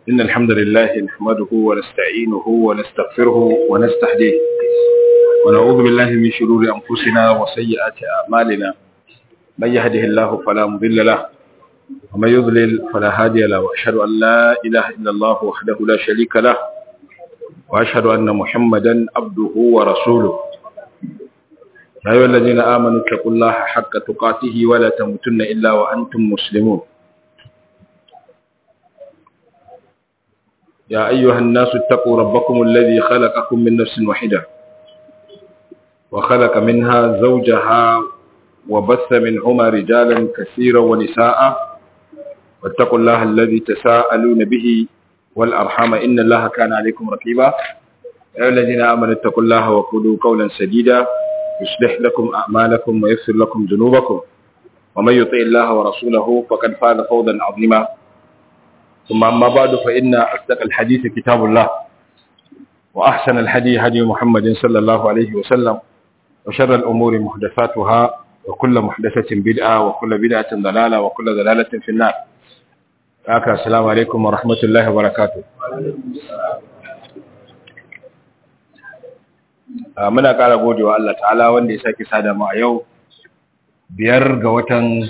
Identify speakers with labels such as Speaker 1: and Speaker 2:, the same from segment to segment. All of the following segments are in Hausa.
Speaker 1: إن الحمد لله نحمده ونستعينه ونستغفره ونستهديه ونعوذ بالله من شرور أنفسنا وسيئات أعمالنا من يهده الله فلا مضل له ومن يضلل فلا هادي له وأشهد أن لا إله إلا الله وحده لا شريك له وأشهد أن محمدا عبده ورسوله يا أيها الذين آمنوا اتقوا الله حق تقاته ولا تموتن إلا وأنتم مسلمون يا أيها الناس اتقوا ربكم الذي خلقكم من نفس واحدة وخلق منها زوجها وبث منهما رجالا كثيرا ونساء واتقوا الله الذي تساءلون به والأرحام إن الله كان عليكم رقيبا يا الذين آمنوا اتقوا الله وقولوا قولا سديدا يصلح لكم أعمالكم ويغفر لكم ذنوبكم ومن يطع الله ورسوله فقد فاز فوزا عظيما ثم أما بعد فإن أصدق الحديث كتاب الله وأحسن الحديث هدي محمد صلى الله عليه وسلم وشر الأمور محدثاتها وكل محدثة بدعة وكل بدعة ضلالة وكل ضلالة في النار haka assalamu alaikum wa rahmatullahi wa barakatuh muna ƙara godewa Allah ta'ala wanda ya sake sada mu a yau biyar ga watan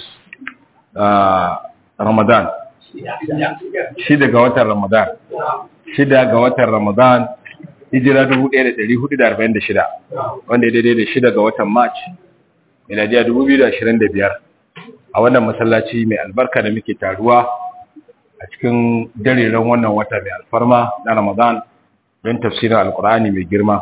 Speaker 1: Ramadan shida ga watan Ramadan shida ga watan Ramadan hijira 1446 wanda ya daidai da shida ga watan March miladiya 2025 a wannan masallaci mai albarka da muke taruwa a cikin dareren wannan wata mai alfarma na Ramadan don tafsirin Alkur'ani mai girma.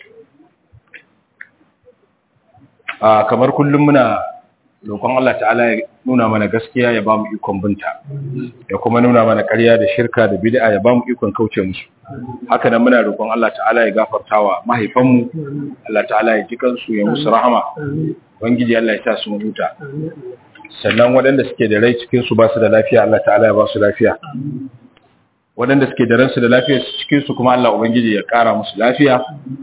Speaker 1: A kamar kullum muna roƙon Allah ta'ala ya nuna mana gaskiya ya ba mu ikon binta, ya kuma nuna mana ƙarya da shirka da bid'a ya ba mu ikon kauce musu. Haka nan muna roƙon Allah ta'ala ya gafarta wa mahaifanmu, Allah ta'ala ya ji kansu ya musu rahama, Ubangiji Allah ya sa su huta. sannan waɗanda suke da rai cikinsu ba su da lafiya Allah ta'ala ya ba su lafiya waɗanda suke da ransu da lafiya cikinsu kuma Allah Ubangiji ya ƙara musu lafiya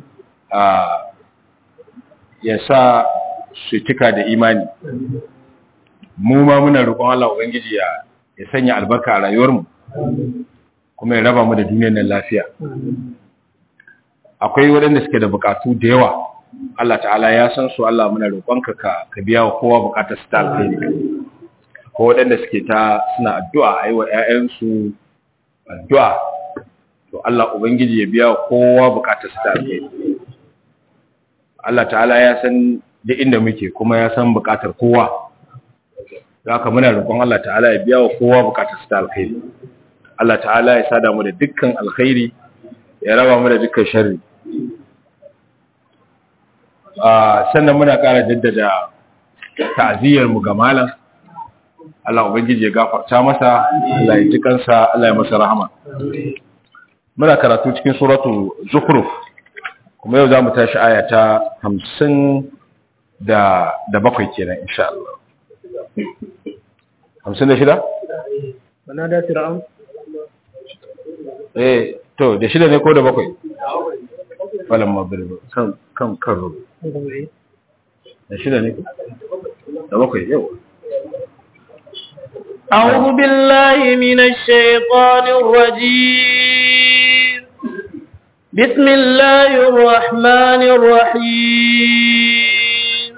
Speaker 1: ya sa su cika da imani mu ma muna roƙon Allah Ubangiji ya sanya albarka a rayuwarmu kuma ya raba mu da duniyar nan lafiya akwai waɗanda suke da buƙatu da yawa Allah ta'ala ya san su Allah muna roƙonka ka ka biya wa kowa bukatar su ta alkhairi ko waɗanda suke ta suna addu'a a yi wa ‘ya'yansu addu'a to Allah Ubangiji ya biya wa kowa bukatar su ta alkhairi Allah ta'ala ya san da inda muke kuma ya san bukatar kowa da haka muna roƙon Allah ta'ala ya biya wa kowa bukatar su ta alkhairi Allah ta'ala ya sada mu da dukkan alkhairi ya raba mu da dukkan sharri sannan muna ƙara jaddada ta'aziyarmu ga malam Allah ubangiji ya gafarta masa Allah ya ji kansa Allah ya masa rahama muna karatu cikin suratu zukhruf kuma yau zamu tashi aya ta 50 da da bakwai kenan insha Allah 56
Speaker 2: bana da fir'aun
Speaker 1: eh to da shida ne ko da bakwai falan magriba kan kan kan da shida ne da bakwai yau
Speaker 2: أعوذ بالله من الشيطان الرجيم بسم الله الرحمن الرحيم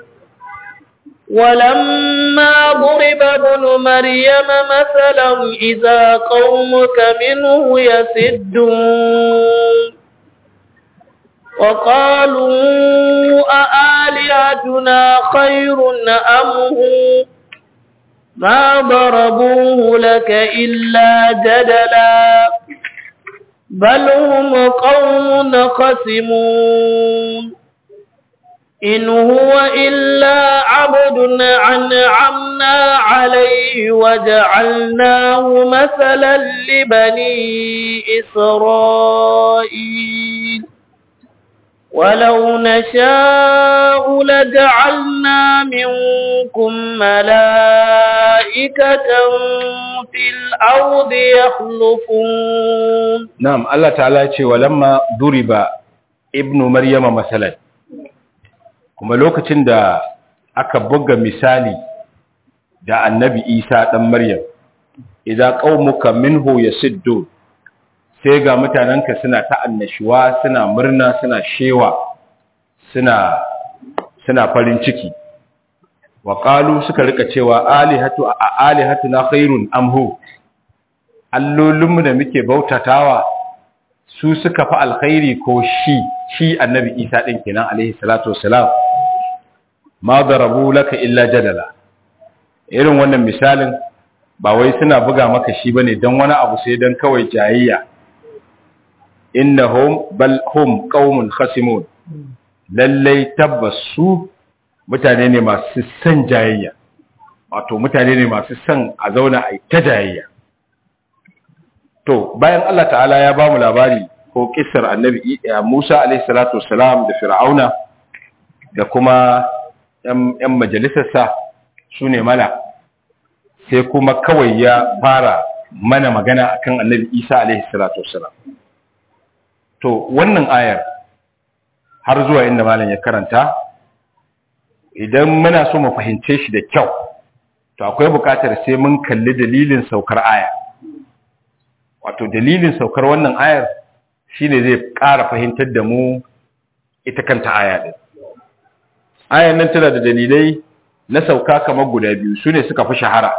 Speaker 2: ولما ضرب ابن مريم مثلا إذا قومك منه يسدون وقالوا أآلهتنا خير أم هو ما ضربوه لك إلا جدلا بل هم قوم خصمون إن هو إلا عبد أنعمنا عليه وجعلناه مثلا لبني إسرائيل ولو نشاء لجعلنا منكم ملائكة في الأرض يخلفون
Speaker 1: نعم الله تعالى ولما ضرب ابن مريم مثلا kuma lokacin da aka buga misali da annabi isa ɗan maryam idza qaumuka minhu yasiddun sai ga mutanenka suna ta annashuwa suna murna suna shewa suna suna farin ciki wa qalu suka rika cewa alihatu a alihatu na khairun amhu allolinmu da muke bautatawa su suka fi alkhairi ko shi shi annabi isa din kenan alaihi salatu wassalam ma darabu laka illa jadala irin wannan misalin ba wai suna buga maka shi bane dan wani abu sai dan kawai jayayya innahum bal hum qaumun khasimun lallai tabbas su mutane ne masu san jayayya wato mutane ne masu san a zauna a ta jayayya to bayan Allah ta'ala ya ba mu labari ko kissar annabi Musa alaihi salatu wassalam da Fir'auna da kuma ‘yan majalisarsa su ne mala sai kuma kawai ya fara mana magana akan annabi Isa alaihi salatu wassalam to wannan ayar har zuwa inda malam ya karanta idan muna so mu fahimce shi da kyau to akwai buƙatar sai mun kalli dalilin saukar aya wato dalilin saukar wannan ayar shine zai ƙara fahimtar da mu ita kanta aya din ayan nan tana da dalilai na sauka kamar guda biyu su ne suka fi shahara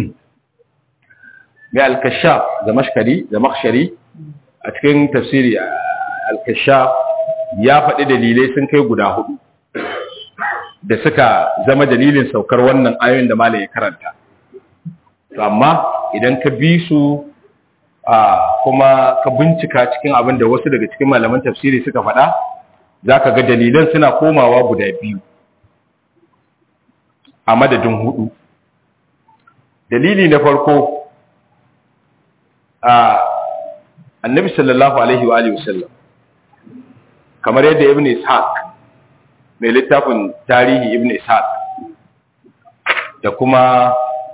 Speaker 1: mai alkashaf da mashkari da makshari a cikin tafsiri alkashaf ya faɗi dalilai sun kai guda hudu da suka zama dalilin saukar wannan ayoyin da malaye karanta to amma idan ka bi su kuma ka bincika cikin abin da wasu daga cikin malaman tafsiri suka faɗa za ka ga dalilan suna komawa guda biyu a madadin hudu dalili na farko a annabi sallallahu alaihi wa alihi wasallam kamar yadda ibn ishaq mai littafin tarihi ibn ishaq da kuma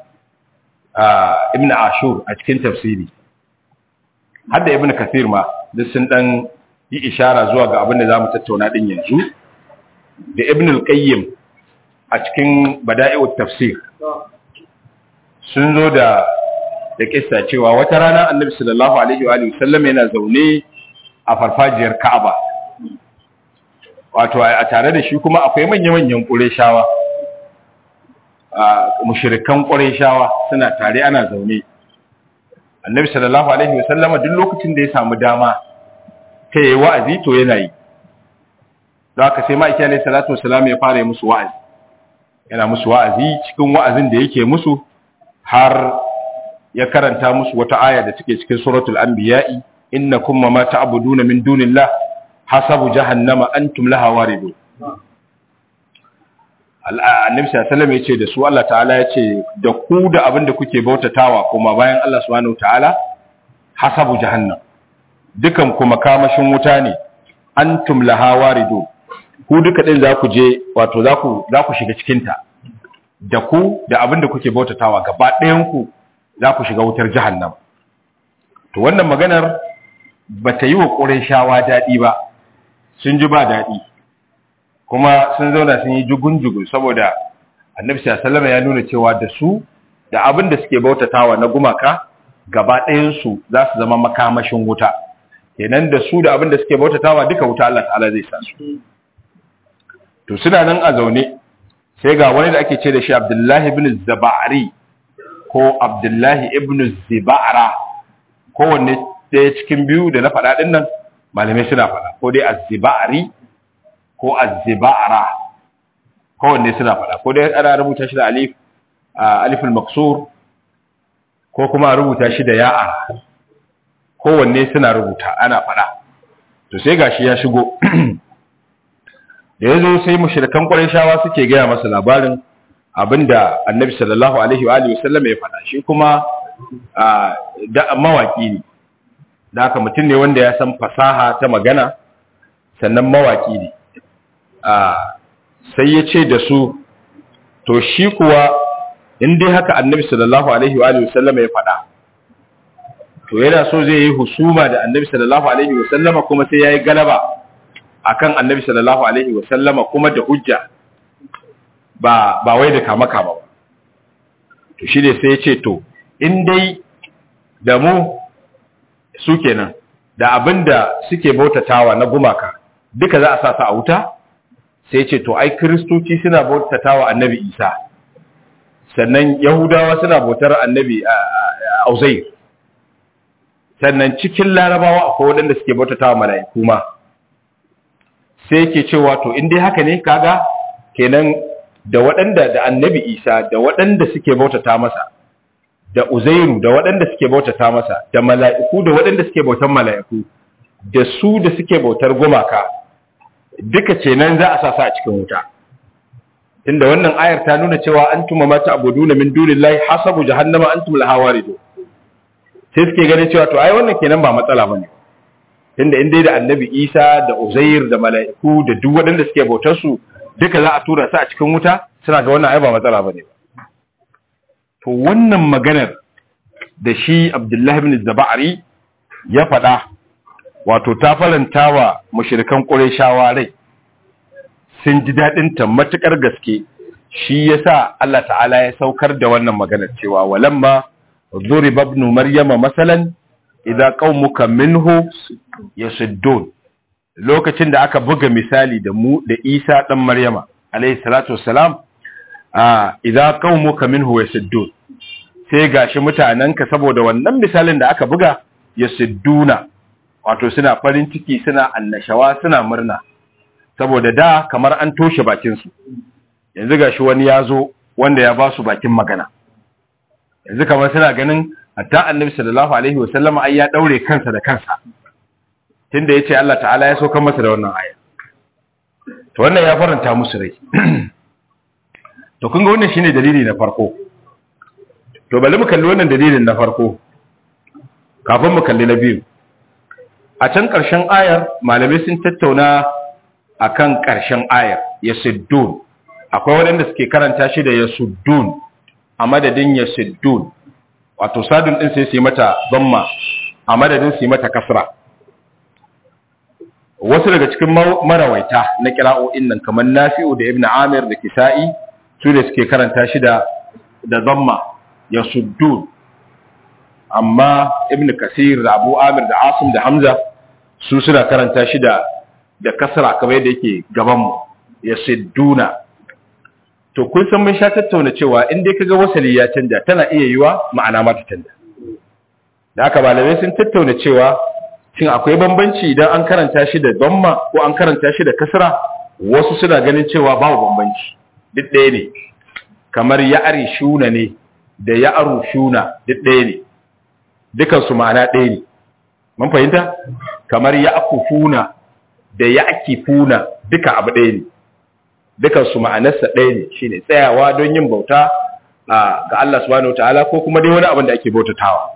Speaker 1: ibn ashur a cikin tafsiri hadda ibn kathir ma duk sun dan yi ishara zuwa ga abin da zamu tattauna din yanzu da ibn al-qayyim a cikin bada'i'ut tafsir sun zo da da kissa cewa wata rana annabi sallallahu alaihi wa alihi sallam yana zaune a farfajiyar Ka'aba wato a tare da shi kuma akwai manya-manyan Qurayshawa a mushrikan Qurayshawa suna tare ana zaune annabi sallallahu alaihi wa sallam duk lokacin da ya samu dama ta yi wa'azi to yana yi don haka sai ma'aiki alaihi salatu wasalam ya fara yi musu wa'azi yana musu wa'azi cikin wa'azin da yake musu har ya karanta musu wata aya da take cikin suratul anbiya'i innakum ma ta'buduna min dunillah hasabu jahannama antum laha waridun annabi sallallahu alaihi wasallam yace da su Allah ta'ala yace da ku da abin da kuke bautatawa kuma bayan Allah subhanahu ta'ala hasabu jahannam dukan kuma kamashin wuta ne antum laha waridun ku duka din za ku je wato za ku za ku shiga cikin ta da ku da abin da kuke bautatawa gaba ɗayan ku za ku shiga wutar jahannam to wannan maganar ba ta yi wa shawa daɗi ba sun ji ba daɗi kuma sun zauna sun yi jugun-jugun saboda annabi sallallahu ya nuna cewa da su da abin da suke bautatawa na gumaka gaba ɗayansu za su zama makamashin wuta kenan da su da abin da suke bautatawa duka wuta Allah ta'ala zai sa su to suna nan a zaune sai ga wani da ake ce da shi Abdullahi ibn Zabari ko Abdullahi ibn Zibara kowanne ɗaya cikin biyu da na faɗa ɗin nan malamai suna faɗa ko dai Az-Zibari ko Az-Zibara kowanne suna faɗa ko dai ana rubuta shi da alif aliful maksur ko kuma a rubuta shi da ya'a kowanne suna rubuta ana faɗa to sai gashi ya shigo da yazo sai mushrikan qurayshawa suke gaya masa labarin abinda annabi sallallahu alaihi wa alihi wasallam ya faɗa shi kuma da mawaki ne da haka mutum ne wanda ya san fasaha ta magana sannan mawaki ne sai ya ce da su to shi kuwa in dai haka annabi sallallahu alaihi wa alihi wasallam ya faɗa to yana so zai yi husuma da annabi sallallahu alaihi wasallama kuma sai yayi galaba akan annabi sallallahu alaihi wasallama kuma da hujja ba ba wai da kama kama ba to shi ne sai ya ce to in dai da mu su kenan da abinda suke bautatawa na gumaka duka za a sa su a wuta sai ce to ai kristoci suna bautatawa annabi isa sannan yahudawa suna bautar annabi auzair sannan cikin larabawa akwai waɗanda suke bautatawa mala'iku ma sai yake cewa to in dai haka ne kaga kenan da waɗanda da annabi isa da waɗanda suke bautata masa da uzairu da waɗanda suke bautata masa da mala'iku da waɗanda suke bautan mala'iku da su da suke bautar gumaka duka kenan za a sasa a cikin wuta tunda wannan ayar ta nuna cewa antum ma ta'buduna min dunillahi hasabu jahannama antum laha waridun sai suke ganin cewa to ai wannan kenan ba matsala bane tunda in dai da annabi Isa da Uzair da mala'iku da duk waɗanda suke bautar su duka za a tura su a cikin wuta suna ga wannan ai ba matsala bane to wannan maganar da shi Abdullahi ibn Zabari ya faɗa wato ta faranta wa mushrikan Qurayshawa rai sun ji dadin ta matukar gaske shi yasa Allah ta'ala ya saukar da wannan maganar cewa walamma ضرب ابن مريم مثلا idza qaumuka minhu yasuddun lokacin da aka buga misali da mu da Isa dan Maryama alayhi salatu wassalam ah idza qaumuka minhu yasuddun sai gashi mutananka saboda wannan misalin da aka buga yasudduna wato suna farin ciki suna annashawa suna murna saboda da kamar an toshe bakin su yanzu gashi wani yazo wanda ya ba su bakin magana yanzu kamar suna ganin hatta annabi sallallahu alaihi wasallam ai ya daure kansa da kansa tunda yace Allah ta'ala ya saukar masa da wannan aya to wannan ya faranta musu rai to kun ga wannan shine dalili na farko to bari mu kalli wannan dalilin na farko kafin mu kalli na biyu a can ƙarshen ayar malamai sun tattauna akan ƙarshen ayar yasuddun akwai waɗanda suke karanta shi da yasuddun a madadin yasuddun wato sadun din sai su yi mata zamma a madadin su yi mata kasra wasu daga cikin marawaita na kira'o'in nan kamar nafi'u da ibn amir da kisa'i su da suke karanta shi da da zamma ya suddun amma ibn kasir da abu amir da asim da hamza su suna karanta shi da da kasra kamar yadda yake gaban mu ya sidduna to kun san mun sha tattauna cewa in dai kaga wasali ya canja tana iya yiwa ma'ana ma ta canja da haka malamai sun tattauna cewa shin akwai bambanci idan an karanta shi da damma ko an karanta shi da kasra wasu suna ganin cewa babu bambanci duk ɗaya ne kamar ya'ari shuna ne da ya'aru shuna duk ɗaya ne dukan su ma'ana ɗaya ne mun fahimta kamar ya'kufuna da ya'kifuna duka abu ɗaya ne dukansu ma'anarsa ɗaya ne shi ne tsayawa don yin bauta ga Allah subhanahu ta'ala ko kuma dai wani abin da ake bautatawa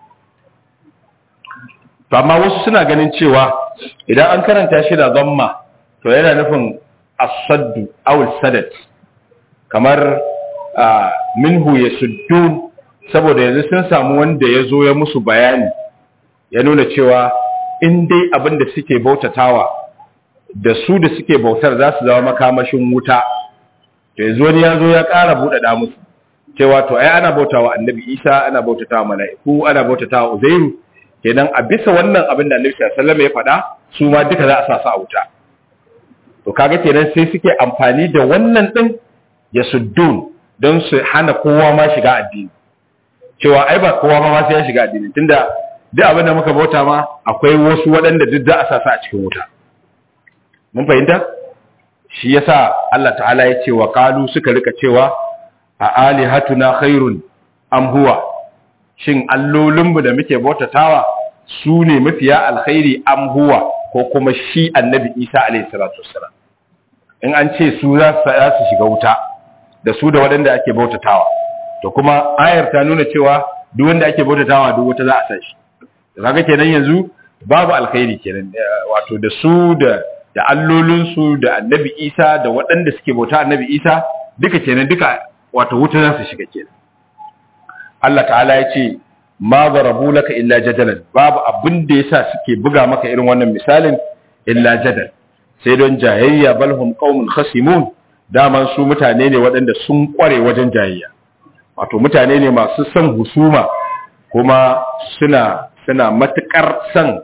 Speaker 1: to amma wasu suna ganin cewa idan an karanta shi da zamma to yana nufin as-saddu aw sadat kamar minhu yasuddun saboda yanzu sun samu wanda ya zo ya musu bayani ya nuna cewa in dai abin da suke bautatawa da su da suke bautar za su zama makamashin wuta to yanzu wani ya zo ya ƙara buɗaɗa musu cewa to ai ana bautawa annabi isa ana bautatawa mala'iku ana bautatawa uzairu kenan a bisa wannan abin da annabi sallallahu alaihi wasallam ya faɗa su ma duka za a sa su a wuta to kaga kenan sai suke amfani da wannan din ya suddun don su hana kowa ma shiga addini cewa ai ba kowa ma sai ya shiga addini tunda duk abin da muka bauta ma akwai wasu waɗanda duk za a sa su a cikin wuta mun fahimta shi yasa Allah ta'ala ya ce wa qalu suka rika cewa a alihatuna khairun am huwa shin allolinmu da muke bautatawa su ne mafiya alkhairi am huwa ko kuma shi annabi Isa alayhi salatu wassalam in an ce su za su shiga wuta da su da waɗanda ake bautatawa to kuma ayar ta nuna cewa duk wanda ake bautatawa duk wuta za a san shi kaga kenan yanzu babu alkhairi kenan wato da su da da allolinsu da annabi isa da waɗanda suke bauta annabi isa duka kenan duka wato wuta za su shiga kenan Allah ta'ala ya ce ma zarabu laka illa jadalan babu abin da yasa suke buga maka irin wannan misalin illa jadal sai don jayayya balhum qaumun khasimun daman su mutane ne waɗanda sun kware wajen jayayya wato mutane ne masu son husuma kuma suna suna matukar son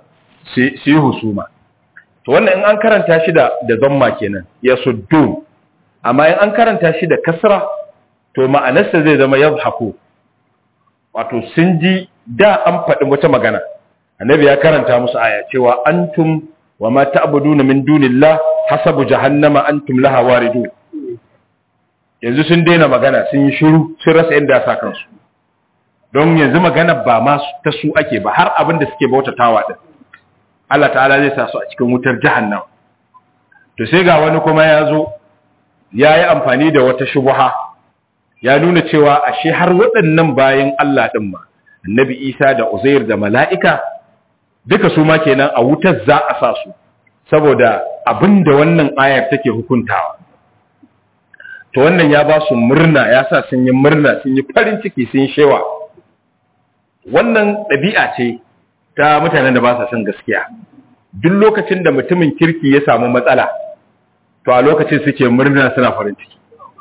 Speaker 1: su yi husuma to wannan in an karanta shi da da zamma kenan ya suddun amma in an karanta shi da kasra to ma'anarsa zai zama yadhaku wato sun ji da an faɗi wata magana annabi ya karanta musu aya cewa antum wa ma ta'buduna min dunillah hasabu jahannama antum laha waridun yanzu sun daina magana sun yi shiru sun rasa inda ya sa kansu don yanzu magana ba ma ta su ake ba har abin da suke bautatawa din Allah ta'ala zai sa su a cikin wutar jahannam to sai ga wani kuma ya zo ya yi amfani da wata shubuha ya nuna cewa ashe har waɗannan bayan Allah ɗin ma annabi Isa da Uzair da mala'ika duka su ma kenan a wutar za a sa su saboda abin da wannan ayar take hukuntawa to wannan ya ba su murna ya sa sun yi murna sun yi farin ciki sun yi shewa wannan ɗabi'a ce ta mutanen da ba sa son gaskiya duk lokacin da mutumin kirki ya samu matsala to a lokacin suke murna suna farin ciki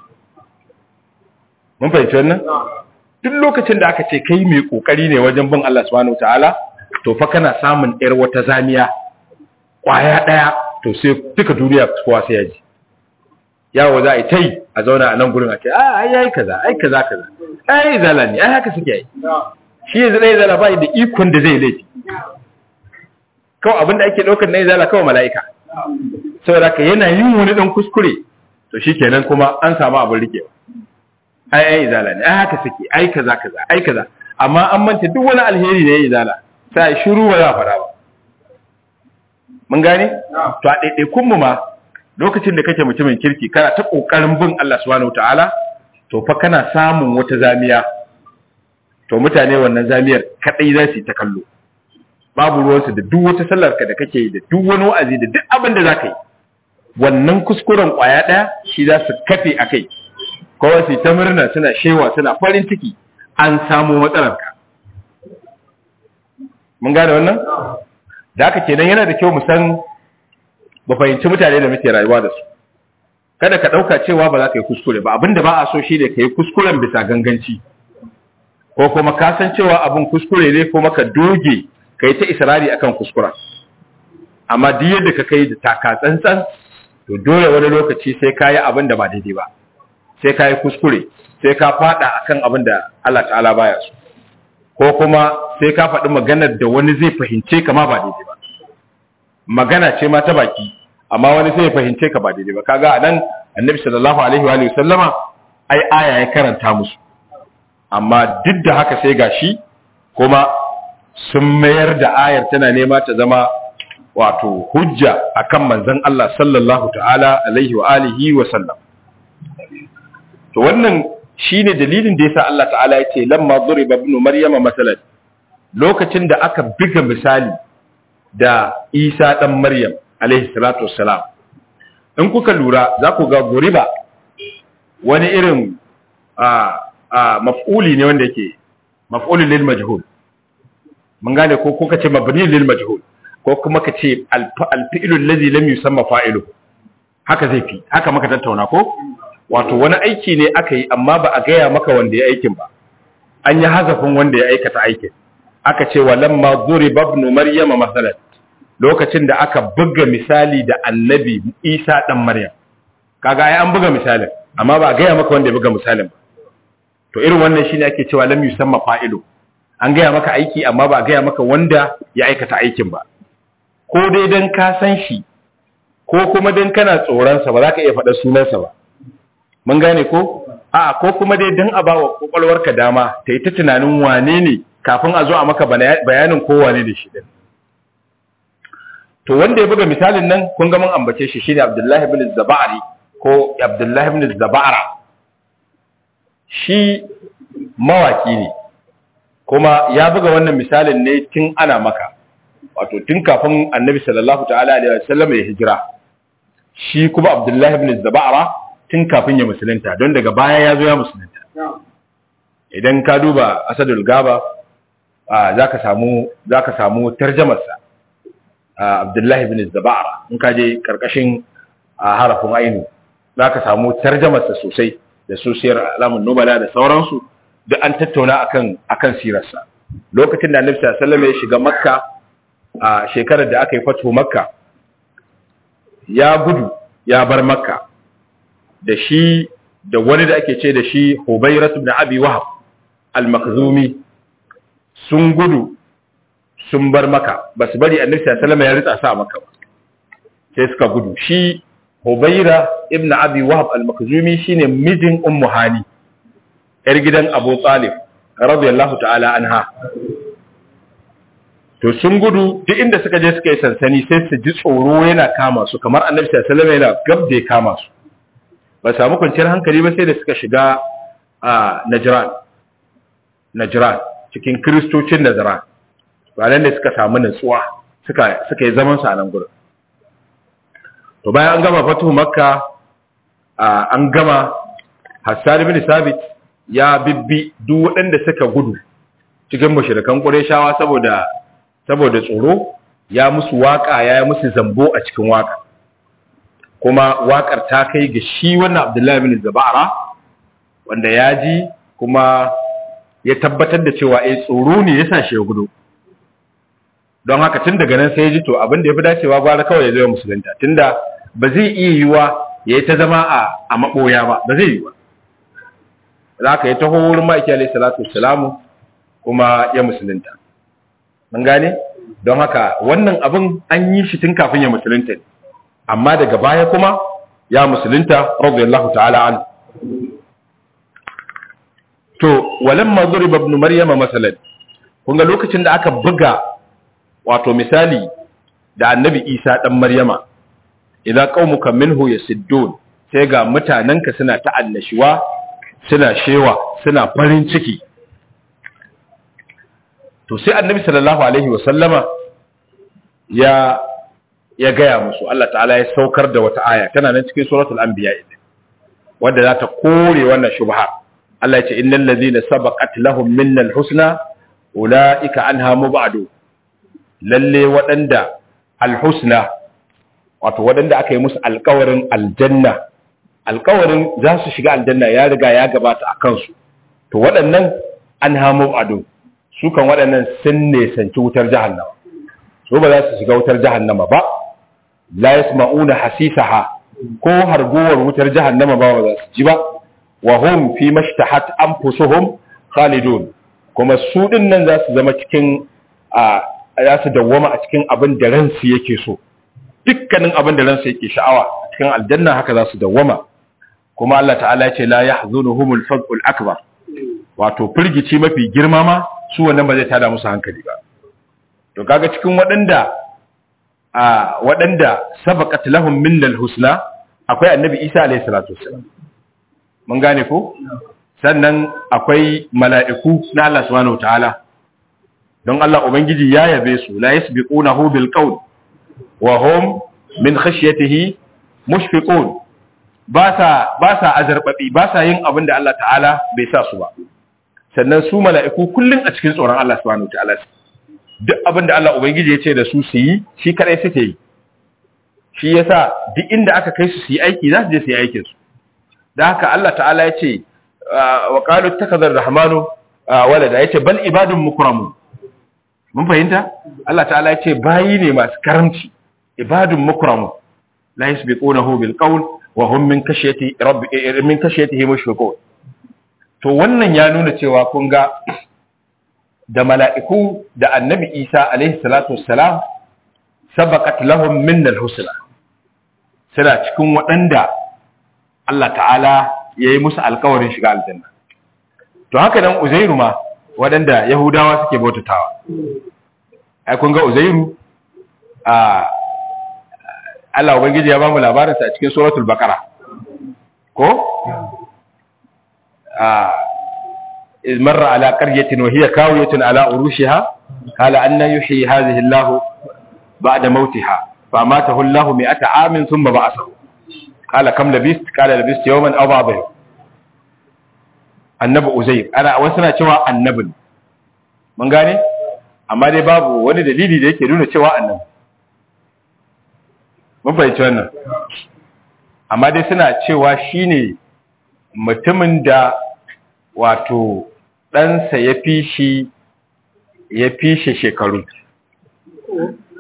Speaker 1: mun fahimci wannan duk lokacin da aka ce kai mai kokari ne wajen bin Allah subhanahu wataala to fa kana samun yar wata zamiya kwaya daya to sai duka duniya kowa sai ya ji yawo za a yi ta yi a zauna a nan gurin a ce a ai yayi kaza ai kaza kaza ai zala ne ai haka suke yi shi yanzu ɗaya zala ba da ikon da zai laifi kawai abinda ake ɗaukar na zala kawai mala'ika saboda ka yana yin wani ɗan kuskure to shi kenan kuma an samu abin rikewa ai ai zala ne ai haka suke ai kaza kaza ai kaza amma an manta duk wani alheri da ya yi zala sai shiru ba za a fara ba mun gane to a ɗaiɗaikun mu ma lokacin da kake mutumin kirki kana ta kokarin bin Allah subhanahu wataala to fa kana samun wata zamiya to mutane wannan zamiyar kadai za su yi ta kallo babu ruwansu da duk wata sallar ka da kake yi da duk wani wa'azi da duk abin da zaka yi wannan kuskuren kwaya daya shi za su kafe akai kowa su ta murna suna shewa suna farin ciki an samu matsalar ka mun gane wannan da haka kenan yana da kyau mu san ba fahimci mutane da muke rayuwa da su kada ka ɗauka cewa ba za ka yi kuskure ba abinda ba a so shi ne ka yi kuskuren bisa ganganci ko kuma ka san cewa abin kuskure ne kuma ka doge ka yi ta israri akan kuskuren amma duk yadda ka kai da taka tsantsan to dole wani lokaci sai ka yi abin da ba daidai ba sai ka yi kuskure sai ka faɗa akan abin da Allah ta'ala baya so ko kuma sai ka faɗi maganar da wani zai fahimce ka ma ba daidai ba magana ce ma ta baki amma wani sai ya fahimce ka ba daidai ba kaga anan annabi sallallahu alaihi wa alihi sallama ai aya ya karanta musu amma duk da haka sai gashi kuma sun mayar da ayar tana nema ta zama wato hujja akan manzon Allah sallallahu ta'ala alaihi wa alihi wa sallam to wannan shine dalilin da yasa Allah ta'ala ya ce lamma duriba ibn maryama masalan lokacin da aka biga misali da Isa ɗan Maryam alaihi salatu wassalam in kuka lura za ku ga guriba wani irin a maf'uli ne wanda yake maf'ulun lil majhul mun gane ko kuka ce mabni lil majhul ko kuma ka ce alfi'lu allazi lam yusamma fa'ilu haka zai fi haka maka tattauna ko wato wani aiki ne aka yi amma ba a gaya maka wanda ya aikin ba an yi hazafin wanda ya aikata aikin aka ce walamma duriba ibn maryama masalan lokacin da aka buga misali da annabi Isa dan Maryam kaga ai an buga misalin amma ba gaya maka wanda ya buga misalin ba to irin wannan shine ake cewa lam yusamma fa'ilu an gaya maka aiki amma ba gaya maka wanda ya aikata aikin ba ko dai dan ka san shi ko kuma dan kana tsoron sa ba za ka iya faɗa sunansa ba mun gane ko a ko kuma dai dan a bawa kokolwarka dama ta yi ta tunanin wane ne kafin a zo a maka bayanin kowane da shi din to wanda ya buga misalin nan kun ga mun ambace shi shine Abdullahi ibn Zabari ko Abdullahi ibn Zabara shi mawaki ne kuma ya buga wannan misalin ne tun ana maka wato tun kafin Annabi sallallahu ta'ala alaihi wasallam ya hijira shi kuma Abdullahi ibn Zabara tun kafin ya musulunta don daga baya ya zo ya musulunta idan ka duba Asadul Gaba zaka samu zaka samu tarjamarsa Abdullahi bin Zabara in ka je karkashin harafin ainu zaka samu tarjamarsa sosai da sosiyar alamun nubala da sauransu duk an tattauna akan akan sirarsa lokacin da Annabi sallallahu alaihi wasallam ya shiga Makka a shekarar da aka yi fato makka ya gudu ya bar makka da shi da wani da ake ce da shi hubairat ibn abi wahab al-makhzumi sun gudu sun bar maka ba su bari annabi sallallahu alaihi wasallam ya ritsa sa maka ba sai suka gudu shi hubaira ibn abi wahab al-makhzumi shine mijin ummu hani yar gidan abu talib radiyallahu ta'ala anha to sun gudu duk inda suka je suka yi sansani sai su ji tsoro yana kama su kamar annabi sallallahu alaihi wasallam yana gab da ya kama su ba samu kwanciyar hankali ba sai da suka shiga a najran najran cikin kristocin najran ranar da suka samu nutsuwa suka suka yi zaman su a nan gurin to bayan an gama fatuhu makka an gama hassan ibn sabit ya bibbi duk waɗanda suka gudu cikin mushrikan qurayshawa saboda saboda tsoro ya musu waka ya yi musu zambo a cikin waka kuma wakar ta kai ga shi wannan abdullahi bin zabara wanda ya ji kuma ya tabbatar da cewa eh tsoro ne ya sa shi ya gudu don haka tun daga nan sai ya ji to abin da ya fi dacewa gwara kawai ya zo musulunta tunda ba zai iya yiwa ya yi ta zama a a maboya ba ba zai yi ba za ka yi taho wurin ma'aiki alaihi salatu wassalamu kuma ya musulunta mun gane don haka wannan abin an yi shi tun kafin ya musulunta ne amma daga baya kuma ya musulunta radiyallahu ta'ala an to walamma duriba ibn maryama masalan kun ga lokacin da aka buga wato misali da annabi isa dan maryama idza qaumuka minhu yasiddun sai ga mutananka suna ta annashuwa suna shewa suna farin ciki to sai annabi sallallahu alaihi wa sallama ya ya gaya musu Allah ta'ala ya saukar da wata aya tana nan cikin suratul anbiya wanda za ta kore wannan shubha Allah ya ce innal ladhina sabaqat lahum minnal husna ulaika anha mubadu lalle waɗanda alhusna wato waɗanda aka yi musu alkawarin aljanna alkawarin za su shiga aljanna ya riga ya gabata a kansu to waɗannan an hamu ado su kan waɗannan sun nesanci wutar jahannama su ba za su shiga wutar jahannama ba la yasma'una hasisaha ko harguwar wutar jahannama ba ba za su ji ba wa hum fi mashtahat anfusuhum khalidun kuma su din nan za su zama cikin a za su dawwama a cikin abin da ransu yake so dukkanin abin da ransu yake sha'awa a cikin aljanna haka za su dawwama kuma Allah ta'ala ya ce la yahzunuhumul fadl akbar wato firgici mafi girma ma su wannan ba zai tada musu hankali ba to kaga cikin waɗanda a waɗanda sabaqat lahum minnal husna akwai annabi Isa alayhi salatu wassalam mun gane ko sannan akwai mala'iku na Allah subhanahu wataala don Allah ubangiji ya yabe su la yasbiqunahu bil qawl wa hum min khashyatihi mushfiqun ba sa ba sa azarbabi ba sa yin abin da Allah ta'ala bai sa su ba sannan su mala'iku kullun a cikin tsoron Allah subhanahu wataala duk abin da Allah ubangiji ya ce da su su yi shi kadai suke yi shi yasa duk inda aka kai su su yi aiki za su je su yi aikin su da haka Allah ta'ala ya ce wa qalu takadar rahmanu walada yace bal ibadun mukramun mun fahimta Allah ta'ala ya ce bayi ne masu karamci ibadun mukramun la yasbiqunahu bil qawl wa hum min kashyati rabbi min kashyatihi mushfiqun to wannan ya nuna cewa kun ga da mala'iku da annabi Isa alaihi salatu wassalam sabaqat lahum min al-husna suna cikin waɗanda Allah ta'ala ya yi musu alkawarin shiga aljanna to haka nan uzairu ma waɗanda yahudawa suke bautatawa ai kun ga uzairu a Allah ubangiji ya ba mu labarinsa a cikin suratul baqara ko a iz marra ala qaryatin wa hiya kawiyatun ala urushiha qala anna yuhyi hadhihi Allah ba'da mautiha fa matahu Allah mi'ata amin thumma ba'athahu qala kam labist qala labist yawman aw ba'da yawm annabi uzair ana wasu na cewa annabin mun gane amma dai babu wani dalili da yake nuna cewa annabi mun fahimci wannan amma dai suna cewa shine mutumin da wato ɗansa ya fi shi ya fi shi shekaru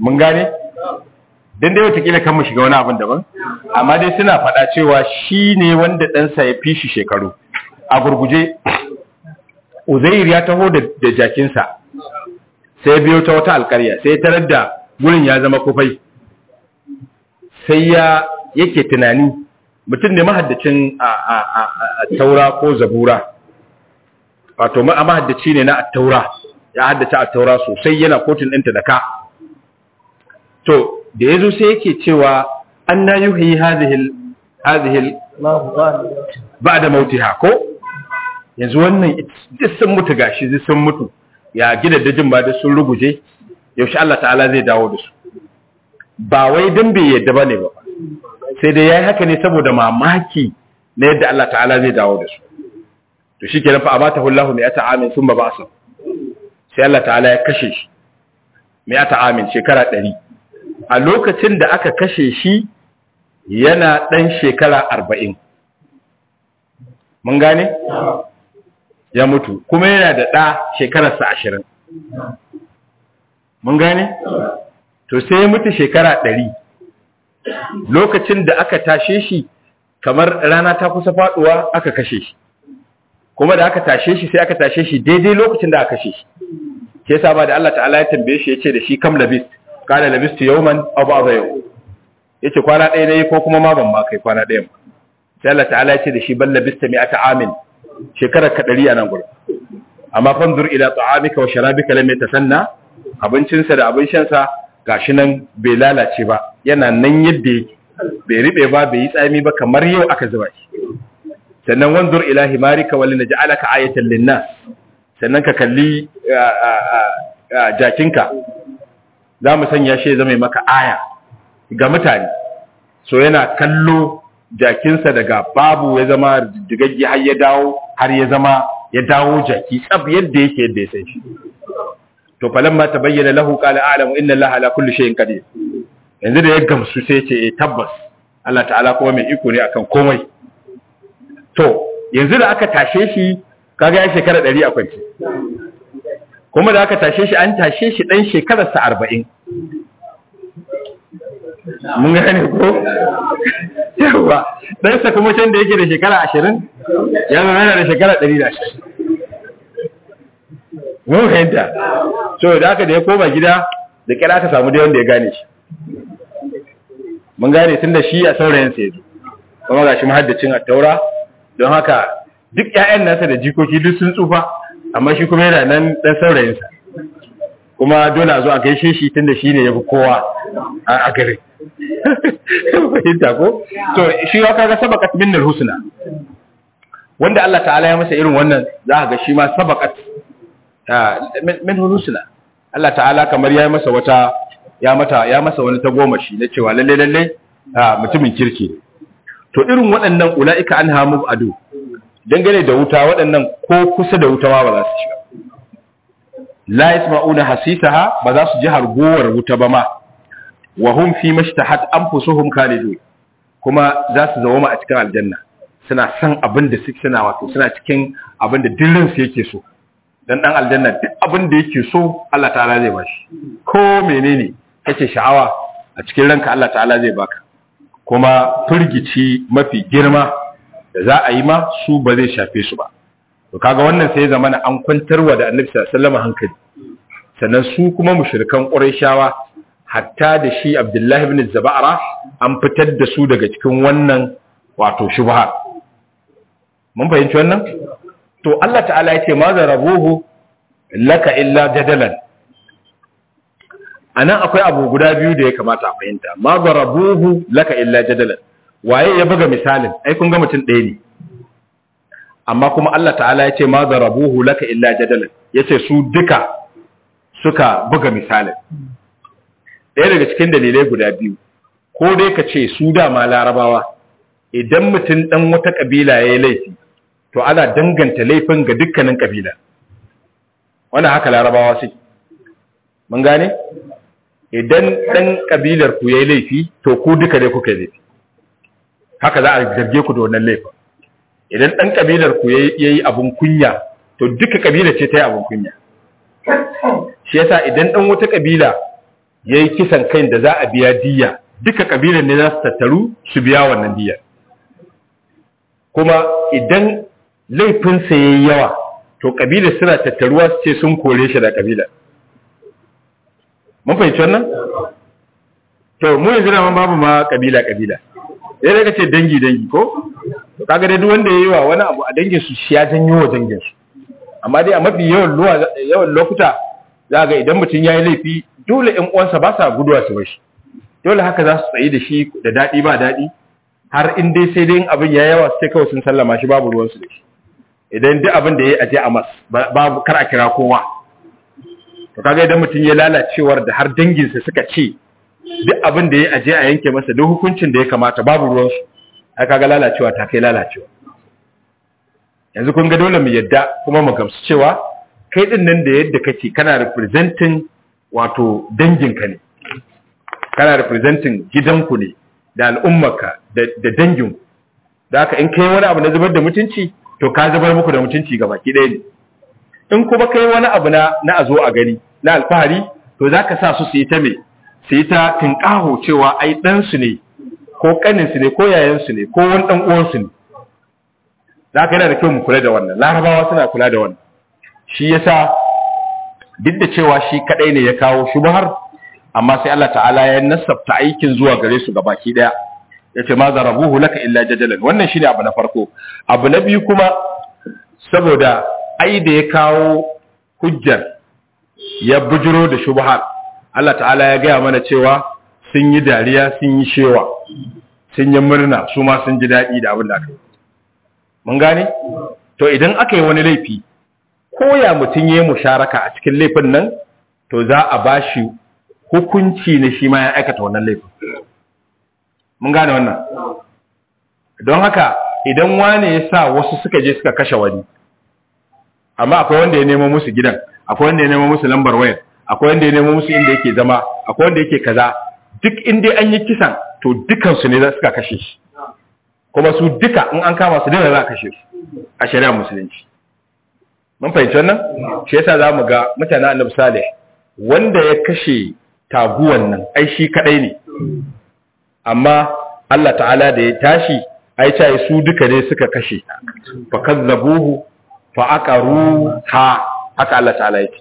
Speaker 1: mun gane dan dai watakila kan mu shiga wani abin daban amma dai suna faɗa cewa shi ne wanda ɗansa ya fi shi shekaru a gurguje uzair ya taho da jakinsa sai biyo ta wata alkarya sai ya tarar da gurin ya zama kufai sai ya yake tunani mutum ne mahaddacin a taura ko zabura wato mahaddaci ne na taura ya haddace a taura sosai yana kotun ɗinta da ka to da ya zo sai yake cewa an na yi hazihil ba da mautiha ko yanzu wannan duk sun mutu gashi duk sun mutu ya gida dajin ba da sun ruguje yaushe Allah ta'ala zai dawo da su ba wai dan bai yadda ba ne ba sai dai ya yi haka ne saboda mamaki na yadda Allah ta'ala zai dawo da su to shi kenan fa amata hullahu mai ata amin sun ba ba su sai Allah ta'ala ya kashe shi mai ata amin shekara ɗari a lokacin da aka kashe shi yana ɗan shekara arba'in mun gane? ya mutu kuma yana da ɗa shekararsa ashirin mun gane? to sai ya mutu shekara ɗari lokacin da aka tashe shi kamar rana ta kusa faɗuwa aka kashe shi kuma da aka tashe shi sai aka tashe shi daidai lokacin da aka kashe shi ke sa ba da Allah ta'ala ya tambaye shi ya ce da shi kam labist kana labistu yawman aw ba'da yau yace kwana ɗaya ne ko kuma ma ban ma kai kwana ɗaya ba sai Allah ta'ala ya ce da shi bal labista mi'ata amin shekarar ka ɗari a nan gurin amma fanzur ila ta'amika wa sharabika lam yatasanna abincinsa da abin shansa gashi nan bai lalace ba yana nan yadda yake bai riɓe ba bai yi tsami ba kamar yau aka zuba shi sannan wanzur ila himarika wal naj'alaka ayatan linnas sannan ka kalli jakinka za mu sanya shi ya zama maka aya ga mutane so yana kallo jakinsa daga babu ya zama digaggi har ya dawo har ya zama ya dawo jaki tsab yadda yake yadda ya san shi to falamma tabayyana lahu qala a'lamu inna allaha ala kulli shay'in qadir yanzu da ya gamsu sai ce eh tabbas Allah ta'ala kuma mai iko ne akan komai to yanzu da aka tashe shi kaga ya shekara 100 a kwance kuma da aka tashe shi an tashe shi dan shekararsa 40 mun gane ko yawa dan sa kuma can da yake da shekara 20 ya zama yana da shekara 120 mun fahimta so da aka da ya koma gida da kira aka samu da wanda ya gane shi mun gane tun da shi a saurayin sa yazo kuma ga shi mahaddacin a taura don haka duk ƴaƴan nasa da jikoki duk sun tsufa amma shi kuma yana nan dan saurayin sa kuma dole a zo a gaishe shi tunda shi ne ya fi kowa a gare fahimta ko to shi ya kaga sabakat minnal husna wanda Allah ta'ala ya masa irin wannan za ka ga shi ma sabakat min husna Allah ta'ala kamar ya masa wata ya mata ya masa wani ta goma shi na cewa lalle lalle mutumin kirki to irin waɗannan ula'ika an hamu ado dangane da wuta waɗannan ko kusa da wuta ma ba za su shiga la yasma'una hasisaha ba za su ji hargowar wuta ba ma wa hum fi mashtahat anfusuhum khalidun kuma za su zama a cikin aljanna suna san abin da suke suna wato suna cikin abin da dillin su yake so dan dan aljanna duk abin da yake so Allah ta'ala zai bashi ko menene kace sha'awa a cikin ranka Allah ta'ala zai baka kuma firgici mafi girma da za a yi ma su ba zai shafe su ba to kaga wannan sai zamana an kwantarwa da Annabi sallallahu alaihi wasallam hankali sannan su kuma mushrikan Qurayshawa hatta da shi Abdullah ibn Zabara an fitar da su daga cikin wannan wato shubha mun fahimci wannan to Allah ta'ala ya ce ma zarabuhu laka illa jadalan anan akwai abu guda biyu da ya kamata a fahimta ma zarabuhu laka illa jadalan waye ya buga misalin ai kun ga mutum ɗaya ne amma kuma Allah ta'ala ya ce ma zarabuhu laka illa jadalan yace su duka suka buga misalin ɗaya daga cikin dalilai guda biyu ko dai ka ce su dama larabawa idan mutum ɗan wata ƙabila ya yi laifi to ana danganta laifin ga dukkanin kabila wannan haka larabawa suke mun gane idan dan kabilar ku yayi laifi to ku duka dai kuka yi laifi haka za a zarge ku da wannan laifin idan dan kabilar ku yayi abun kunya to duka kabila ce ta yi abun kunya shi yasa idan dan wata kabila yayi kisan kai da za a biya diya duka kabilar ne za su tattaru su biya wannan diyar kuma idan laifinsa ya yi yawa to kabilar suna tattaruwa su ce sun kore shi da kabilar mun fahimci wannan to mu yanzu da babu ma kabila kabila sai daga ce dangi dangi ko kaga dai duk wanda ya yi wa wani abu a dangin su shi ya janyo wa dangin su amma dai a mafi yawan yawan lokuta za ga idan mutum ya yi laifi dole ƴan uwansa ba sa guduwa su bashi dole haka za su tsayi da shi da daɗi ba daɗi har in dai sai dai abin ya yawa sai kawai sun sallama shi babu ruwansu da shi idan duk abin da ya yi aje a mas babu kar a kira kowa to kaga idan mutum ya lalacewar da har danginsa suka ce duk abin da ya aje a yanke masa duk hukuncin da ya kamata babu ruwansu ai kaga lalacewa ta kai lalacewa yanzu kun ga dole mu yadda kuma mu gamsu cewa kai din nan da yadda kake kana representing wato danginka ne kana representing gidanku ne da al'ummarka da danginku da haka in kai wani abu na zubar da mutunci to ka zubar muku da mutunci ga baki ɗaya ne in kuma kai wani abu na na a zo a gani na alfahari to za ka sa su su yi ta me su yi ta tinƙaho cewa ai ɗansu ne ko ƙaninsu ne ko yayansu ne ko wani ɗan uwansu ne za ka yana da kyau mu kula da wannan larabawa suna kula da wannan shi yasa duk da cewa shi kaɗai ne ya kawo shubhar amma sai Allah ta'ala ya nasabta aikin zuwa gare su gabaki daya yace ma zarabuhu laka illa jadalan wannan shine abu na farko abu na biyu kuma saboda ai da ya kawo hujjar ya bujiro da shubhar Allah ta'ala ya gaya mana cewa sun yi dariya sun yi shewa sun yi murna su ma sun ji daɗi da abin da aka yi mun gane to idan aka yi wani laifi ko ya mutum ya yi musharaka a cikin laifin nan to za a bashi hukunci ne shi ma ya aikata wannan laifin mun gane wannan don haka idan wane ya sa wasu suka je suka kashe wani amma akwai wanda ya nemo musu gidan akwai wanda ya nemo musu lambar wayar akwai wanda ya nemo musu inda yake zama akwai wanda yake kaza duk inda an yi kisan to dukansu ne za suka kashe shi kuma su duka in an kama su dole za a kashe su a shari'ar musulunci mun fahimci wannan shi yasa za mu ga mutanen annabi salih wanda ya kashe taguwan nan ai shi kadai ne amma Allah ta'ala da ya tashi ai ta su duka ne suka kashe fa kazzabuhu fa aqaru ha haka Allah ta'ala yake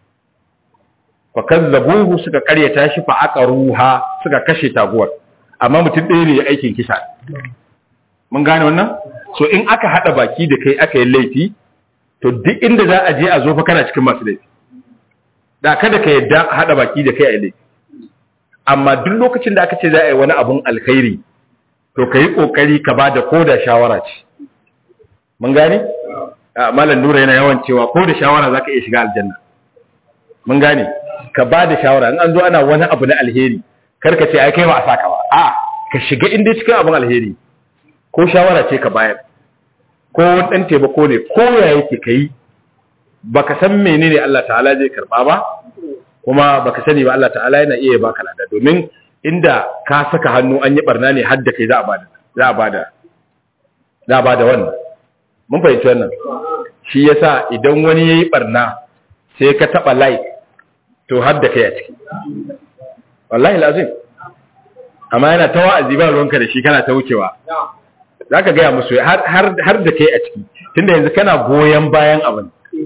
Speaker 1: fa kazzabuhu suka karyata shi fa aqaru ha suka kashe taguwar amma mutum ɗaya ne ya aikin kisa mun gane wannan so in aka hada baki da kai aka yi laifi to duk inda za a je a zo fa kana cikin masu laifi da kada ka yadda hada baki da kai a laifi amma duk lokacin da aka ce za a yi wani abun alkhairi to ka yi ƙoƙari ka ba da koda shawara ce mun gane malam nura yana yawan cewa ko da shawara za ka iya shiga aljanna mun gane ka ba da shawara in an zo ana wani abu na alheri kar ka ce ai kai ba a saka ba a ka shiga inda cikin abun alheri ko shawara ce ka bayar ko wani ɗan taimako ne ko ya yake ka yi baka san menene Allah ta'ala zai karba ba kuma baka sani ba Allah ta'ala yana iya baka lada domin inda ka saka hannu an yi barna ne har da kai za a bada za a bada za a bada wannan mun fahimci wannan shi yasa idan wani yayi barna sai ka taba like to har da kai a ciki wallahi lazim amma yana ta wa'azi ba ruwanka da shi kana ta wucewa zaka ga musu har har da kai a ciki tunda yanzu kana goyen bayan abin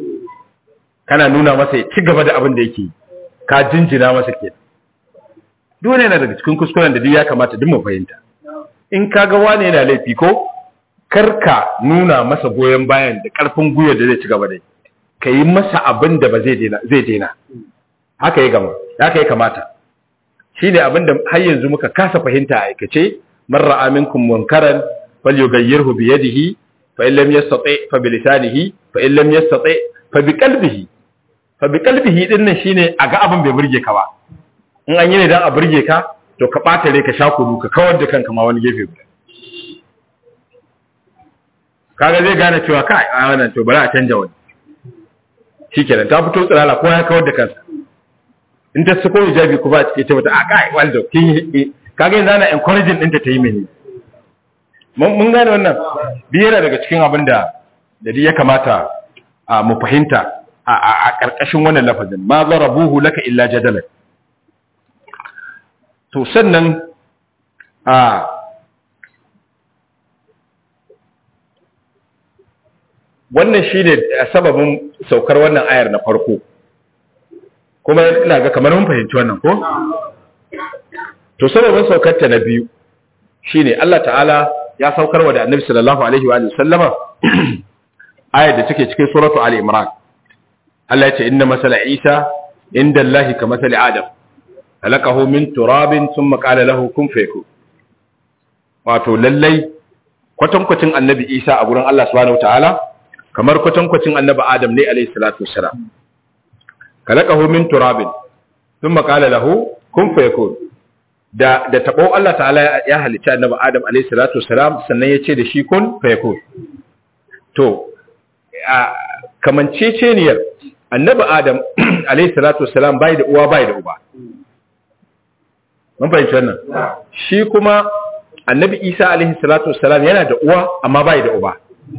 Speaker 1: kana nuna masa ya ci gaba da abin da yake ka jinjina masa ke dole yana daga cikin kuskuren da duk ya kamata duk mu fahimta in ka ga wani yana laifi ko karka nuna masa goyon bayan da karfin gwiwa da zai ci gaba da ka yi masa abin da ba zai daina zai daina haka ya gama haka ya kamata shine abin da har yanzu muka kasa fahimta a aikace man ra'a minkum munkaran falyughayyirhu bi yadihi fa in lam yastati fa bi lisanihi fa in lam yastati fa bi qalbihi fa bi qalbihi din nan shine a ga abin bai burge ka ba in an yi ne dan a burge ka to ka bata rai ka sha kudu ka kawar da kanka ma wani gefe guda kaga zai gane cewa kai a wannan to bari a canja wani shikenan ta fito tsirala ko ya kawar da kansa in ta sako hijabi kuma a cikin ta mata a kai waldo kin kaga yanzu ana encouraging ɗinta ta yi mene mun gane wannan biyar daga cikin abin da da ya kamata mu fahimta a ƙarƙashin wannan lafazin ma zarabuhu laka illa jadalan to sannan a wannan shi ne sababin saukar wannan ayar na farko kuma ina ga kamar mun fahimci wannan ko to sababin saukar ta na biyu shine Allah ta'ala ya saukar wa da annabi sallallahu alaihi wa sallama ayar da take cikin suratu ali imran Allah ya ce inna masala isa inda Allah ka masali adam halakahu min turabin thumma qala lahu kun fayakun wato lallai kwatankwacin annabi isa a gurin Allah subhanahu ta'ala kamar kwatankwacin annabi adam ne alaihi salatu wassalam kalakahu min turabin thumma qala lahu kun fayakun da da tabo Allah ta'ala ya halicci annabi adam alaihi salatu wassalam sannan ya ce da shi kun fayakun to kamanceceniyar annabi adam alaihi salatu wassalam bai da uwa bai da uba mun fahimci wannan shi kuma annabi isa alaihi salatu wassalam yana da uwa amma bai da uba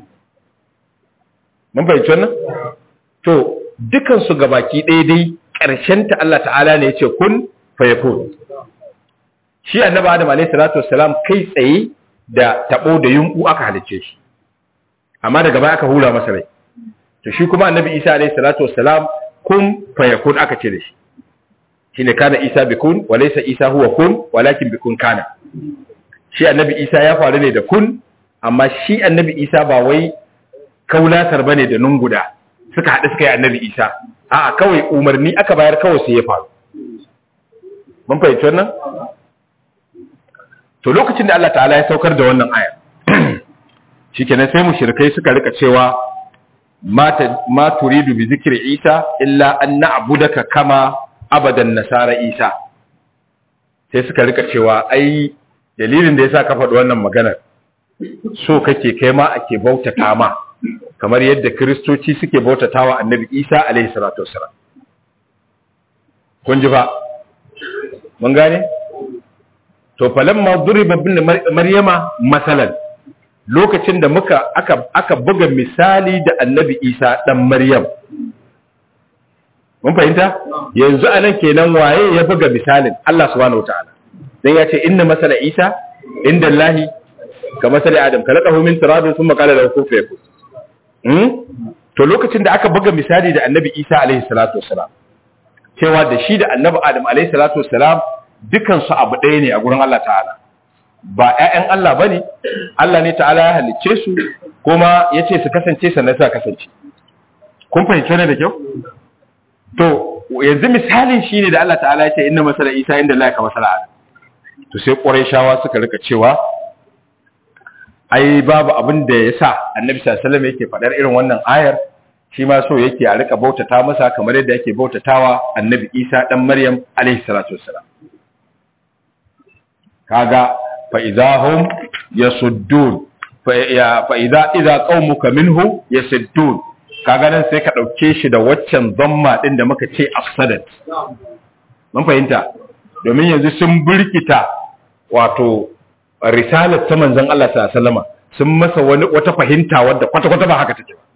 Speaker 1: mun fahimci wannan to dukan su gabaki ɗaya dai ƙarshen ta Allah ta'ala ne yace kun fayakun shi annabi adam alaihi salatu wassalam kai tsaye da tabo da yunku aka halicce shi amma daga baya aka hura masa rai to shi kuma annabi isa alayhi salatu wassalam kun fayakun aka ce da shi shine kana isa bikun wa laysa isa huwa kun walakin bikun kana shi annabi isa ya faru ne da kun amma shi annabi isa ba wai kaulatar bane da nunguda suka haɗu suka yi annabi isa a'a kawai umarni aka bayar kawai sai ya faru mun fahimci wannan to lokacin da Allah ta'ala ya saukar da wannan aya shikenan sai mushrikai suka rika cewa ma turidu bi zikri isa illa an na'budaka kama abadan nasara isa sai suka rika cewa ai dalilin da yasa ka faɗi wannan maganar so kake kai ma ake bautata ma kamar yadda kristoci suke bautatawa annabi isa alaihi salatu wassalam kun ji ba mun gane to falamma duriba bin maryama masalan lokacin da muka aka aka buga misali da annabi isa dan maryam mun fahimta yanzu anan kenan waye ya buga misalin Allah subhanahu wataala dan ya ce inna masala isa inda allahi ka masala adam kalaqahu min turabin thumma qala lahu kun fayakun hmm to lokacin da aka buga misali da annabi isa alaihi salatu wassalam cewa da shi da annabi adam alaihi salatu wassalam dukan su abu ɗaya ne a gurin Allah ta'ala ba ‘ya'yan Allah ba ne, Allah ne ta'ala ya halicce su kuma ya ce su kasance sannan sa kasance. Kun fahimci ne da kyau? To, yanzu misalin shi ne da Allah ta'ala ya ce inda masala Isa inda Allah ka masala Adam. To sai ƙwarai shawa suka rika cewa, ai babu abin da ya sa annabi sallallahu yake faɗar irin wannan ayar shi ma so yake a rika bautata masa kamar yadda yake bautatawa annabi Isa dan Maryam alaihi salatu wassalam. Kaga فإذا هم يصدون فإذا إذا قومك منه يصدون kaga nan sai ka dauke shi da waccan zamma din da muka ce afsadat mun fahimta domin yanzu sun burkita wato risalar ta manzon Allah sallallahu alaihi wasallam sun masa wani wata fahimta wadda kwata kwata ba haka take ba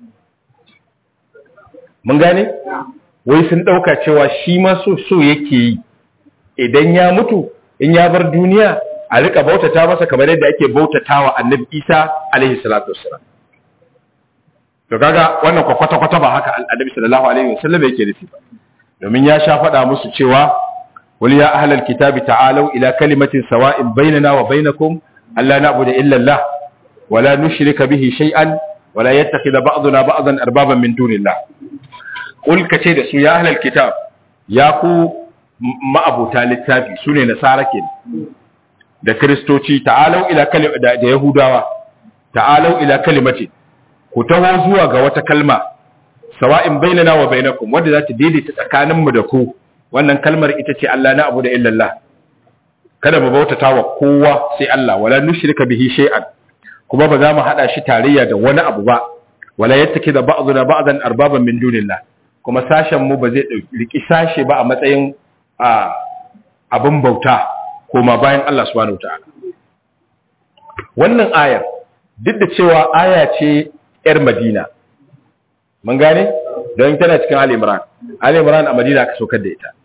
Speaker 1: mun gane wai sun dauka cewa shi ma so so yake yi idan ya mutu in ya bar duniya a rika bautata masa kamar yadda ake bautatawa annabi Isa alaihi salatu wassalam to kaga wannan kwata kwata ba haka annabi sallallahu alaihi wasallam yake nufi ba domin ya sha faɗa musu cewa wal ya ahlal kitabi ta'alu ila kalimatin sawa'in bainana wa bainakum alla na'budu illa Allah wa la nushrika bihi shay'an wa la yattakhidha ba'duna ba'dan arbaban min dunillah qul kace da su ya ahlal kitab ya ku ma'abuta littafi sune nasara kenan da kristoci ta'alau ila da, da yahudawa ta'alau ila kalimati ku taho zuwa ga wata kalma sawa'in bainana wa bainakum wanda za ta daidaita tsakaninmu da ku wannan kalmar ita ce Allah na abu da illallah kada mu bautata wa kowa sai Allah wala nushrika bihi shay'an kuma ba za mu hada shi tarayya da wani abu ba wala yattaki da ba'duna ba'dan arbaban min dunillah kuma sashen mu ba zai riki sashe ba a matsayin abin bauta koma bayan Allah subhanahu wataala wannan ayar duk da cewa aya ce yar Madina mun gane don tana cikin Ali Imran Ali Imran a Madina aka saukar da ita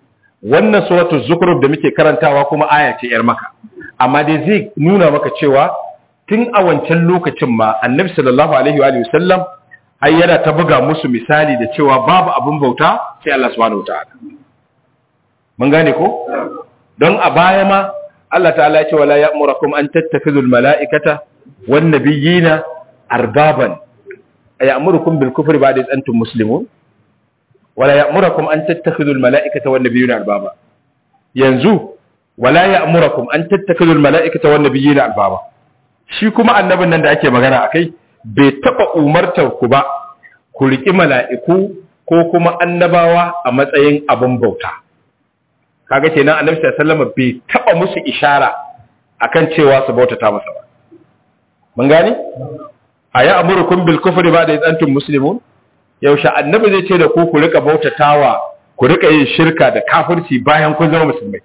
Speaker 1: wannan suratul zukhruf da muke karantawa kuma aya ce yar maka amma dai zai nuna maka cewa tun a wancan lokacin ma annabi sallallahu alaihi wa sallam ai yana ta buga musu misali da cewa babu abin bauta sai Allah subhanahu wataala mun gane ko don a baya ma Allah ta'ala ya ce wala ya'murukum an tattakhidhu al-mala'ikata wan nabiyina arbaban ay'murukum bil kufri ba'da iz antum muslimun wala ya'murukum an tattakhidhu al-mala'ikata wan nabiyina arbaba yanzu wala ya'murukum an tattakhidhu al-mala'ikata wan nabiyina arbaba shi kuma annabin nan da ake magana akai bai taba umartar ku ba ku riki mala'iku ko kuma annabawa a matsayin abin bauta kaga kenan annabi sallallahu alaihi wasallam bai taba musu ishara akan cewa su bautata masa ba mun gane aya amurukum bil kufri ba da antum muslimun yaushe annabi zai ce da ku ku rika bautatawa ku rika yin shirka da kafirci bayan kun zama musulmai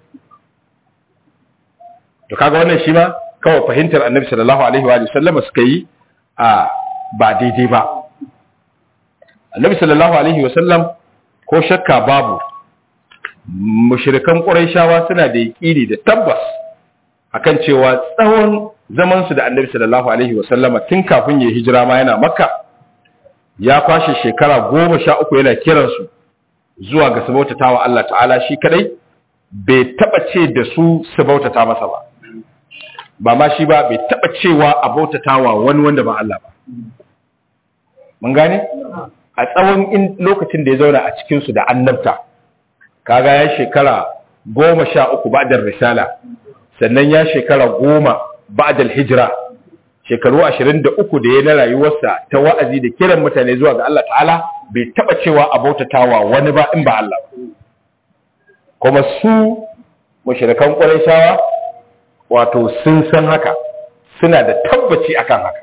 Speaker 1: to kaga wannan shi ma kawai fahimtar annabi sallallahu alaihi wa sallam suka yi a ba daidai ba annabi sallallahu alaihi wa sallam ko shakka babu mushrikan quraishawa suna da yaqini da tabbas akan cewa tsawon zaman su da annabi sallallahu alaihi wa sallama tun kafin ya hijira ma yana makka ya kwashe shekara goma sha uku yana kiransu zuwa ga su bautata wa Allah ta'ala shi kadai bai taba ce da su su bautata masa ba ba ma shi ba bai taba cewa a bautata wa wani wanda ba Allah ba mun gane a tsawon lokacin da ya zauna a cikinsu da annabta kaga ya shekara goma sha uku ba'dar risala sannan ya shekara goma ba'dal hijira shekaru ashirin da uku da ya na rayuwarsa ta wa'azi da kiran mutane zuwa ga Allah ta'ala bai taba cewa a bautatawa wani ba in ba Allah kuma su mushrikan Qurayshawa wato sun san haka suna da tabbaci akan haka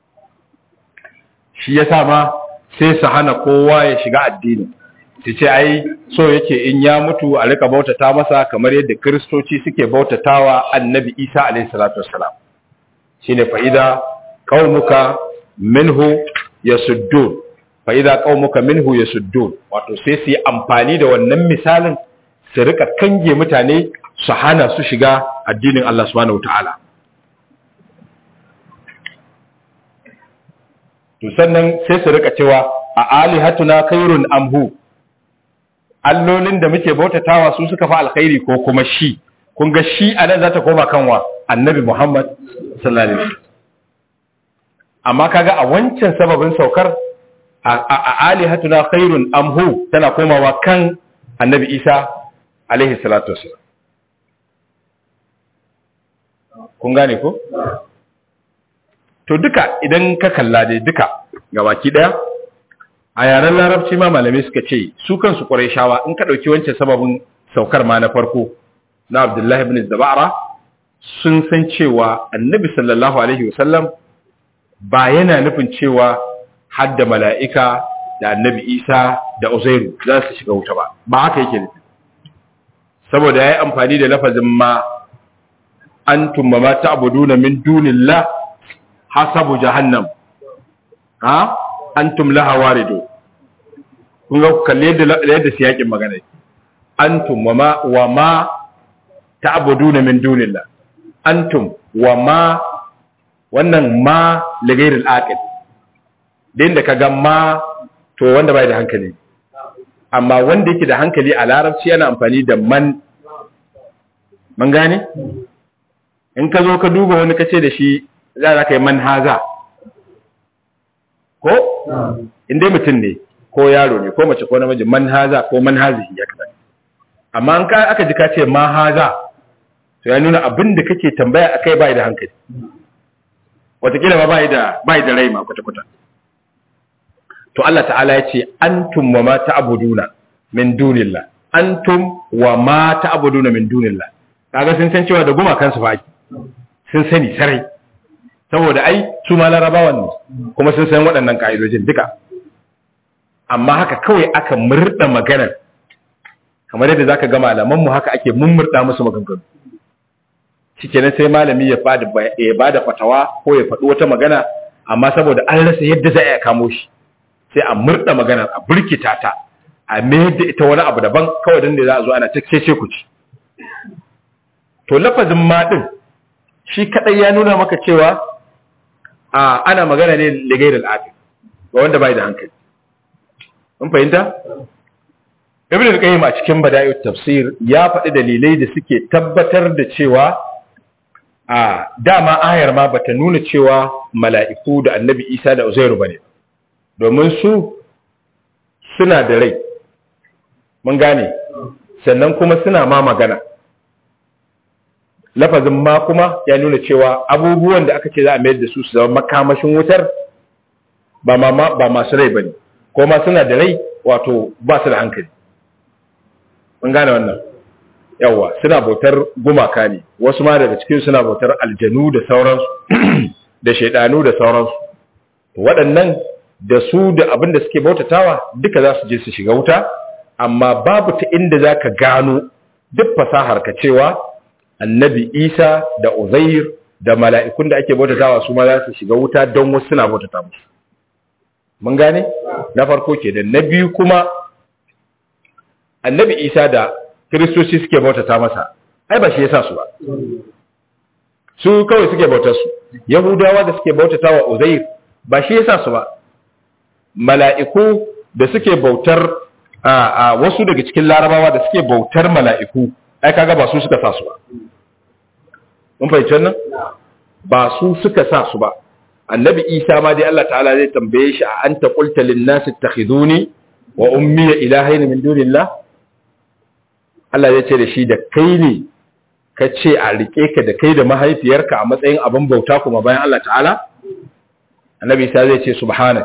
Speaker 1: shi yasa ma sai su hana kowa ya shiga addini su ce ai so yake in ya mutu a rika bautata masa kamar yadda kristoci suke bautatawa annabi isa alaihi salatu wassalam shine fa'ida qaumuka minhu yasuddun fa'ida qaumuka minhu yasuddun wato sai su yi amfani da wannan misalin su rika kange mutane su hana su shiga addinin Allah subhanahu wataala to sannan sai su rika cewa a alihatuna khairun amhu allolin da muke bautatawa su suka fi alkhairi ko kuma shi kun ga shi a nan za ta koma kanwa annabi muhammad sallallahu alaihi wasallam amma kaga a wancan sababin saukar a alihatuna khairun amhu tana komawa kan annabi isa alaihi salatu wasallam kun gane ko to duka idan ka kalla dai duka gabaki daya a yaren larabci ma malamai suka ce su kansu shawa in ka ɗauki wancan sababin saukar ma na farko na abdullahi ibn zabara sun san cewa annabi sallallahu alaihi wasallam ba yana nufin cewa hadda mala'ika da annabi isa da uzairu za su shiga wuta ba ba haka yake nufi saboda ya yi amfani da lafazin ma antum ma ta'buduna min dunillah hasabu jahannam ha antum laha waridu kun ga kalle yadda yadda siyakin magana antum wa ma wa ma ta'buduna min dunillah antum wa ma wannan ma li ghairi al-aqil din da kaga ma to wanda bai da hankali amma wanda yake da hankali a larabci yana amfani da man man gane in ka zo ka duba wani kace da shi za ka yi manhaza ko inda mutum ne ko yaro ne ko mace ko namiji manhaza ko manhazi ya kaza amma an ka aka ji ka ce mahaza to ya nuna abin da kake tambaya akai bai da hankali wataƙila ba bai da bai da rai ma kwata kwata to Allah ta'ala ya ce antum wa ma ta'buduna min dunillah antum wa ma ta'buduna min dunillah kaga sun san cewa da gumakan su fa sun sani sarai saboda ai su ma larabawan ne kuma sun san waɗannan ka'idojin duka amma haka kawai aka murda maganar kamar yadda zaka ga malaman mu haka ake mummurda musu maganganu shikenan sai malami ya bada ya bada fatawa ko ya faɗi wata magana amma saboda an rasa yadda za a kamo shi sai a murda maganar a burkita ta a mayar da ita wani abu daban kawai don da za a zo ana ta cece ku ci to lafazin ma din shi kadai ya nuna maka cewa a ana magana ne ligai da al'aqil ga wanda bai da hankali mun fahimta ibn al-qayyim a cikin bada'ut tafsir ya faɗi dalilai da suke tabbatar da cewa a dama ayar ma bata nuna cewa mala'iku da annabi Isa da Uzairu bane domin su suna da rai mun gane sannan kuma suna ma magana lafazin ma kuma ya nuna cewa abubuwan da aka ce za a mayar da su su zama makamashin wutar ba ba masu rai bane ko ma suna da rai wato ba su da hankali mun gane wannan yawa suna bautar gumaka ne wasu ma daga cikin suna bautar aljanu da sauransu da shaidanu da sauransu waɗannan da su da abin da suke bautatawa duka za su je su shiga wuta amma babu ta inda za ka gano duk fasahar ka cewa annabi isa da uzair da mala'ikun da ake bautatawa su ma za su shiga wuta don wasu suna bautata musu mun gane na farko ke da na biyu kuma annabi isa da kiristoci suke bautata masa ai ba shi yasa su ba su kawai suke bautar su yahudawa da suke bautata wa uzair ba shi yasa su ba mala'iku da suke bautar a wasu daga cikin larabawa da suke bautar mala'iku ai kaga ba su suka sa su ba mun fahimci wannan ba su suka sa su ba annabi isa ma dai Allah ta'ala zai tambaye shi a anta qulta lin nas ittakhiduni wa ummi ilahayn min dunillah Allah ya ce da shi da kai ne ka ce a rike ka da kai da mahaifiyarka a matsayin abin bauta kuma bayan Allah ta'ala annabi isa zai ce subhanak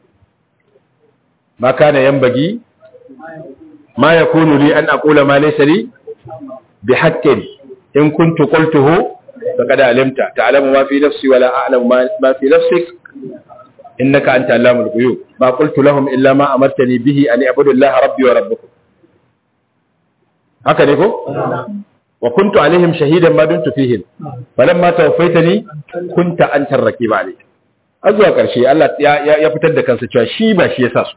Speaker 1: ma kana yanbagi ma yakunu li an aqula ma laysa li bihaqqin in kuntu qultuhu faqad alimta ta'lamu ma fi nafsi wa la a'lamu ma fi nafsik innaka anta allamul ghuyub ma qultu lahum illa ma amartani bihi an i'budu allaha rabbi wa rabbukum haka ne ko wa kuntu alaihim shahidan ma dumtu fihim falamma tawaffaytani kunta anta ar-raqib alayhi azwa karshe Allah ya fitar da kansa cewa shi ba shi yasa su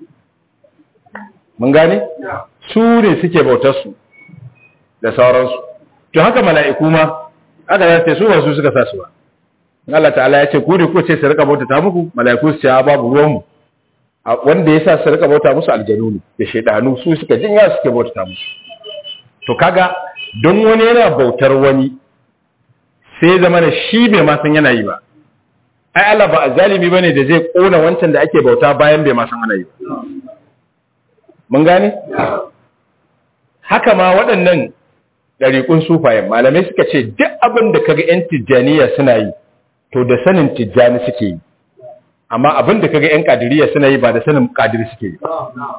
Speaker 1: mun gane su ne suke bautar su da sauransu to haka mala'iku ma aka zace su ba su suka sa su ba Allah ta'ala ya ce ku ne ko ce su rika bauta ta muku mala'iku su ce babu ruwan mu wanda yasa su rika bauta musu aljanu ne da shaydanu su suka jinya suke bauta ta musu to kaga don wani yana bautar wani sai zama da shi bai ma san yana yi ba ai Allah ba azalimi bane da zai kona wancan da ake bauta bayan bai ma san ana yi ba mun gane haka ma waɗannan ɗariƙun sufayen malamai suka ce duk abin da kaga 'yan tijjaniya suna yi to da sanin tijjani suke yi amma abin da kaga 'yan ƙadiriya suna yi ba da sanin ƙadiri suke yi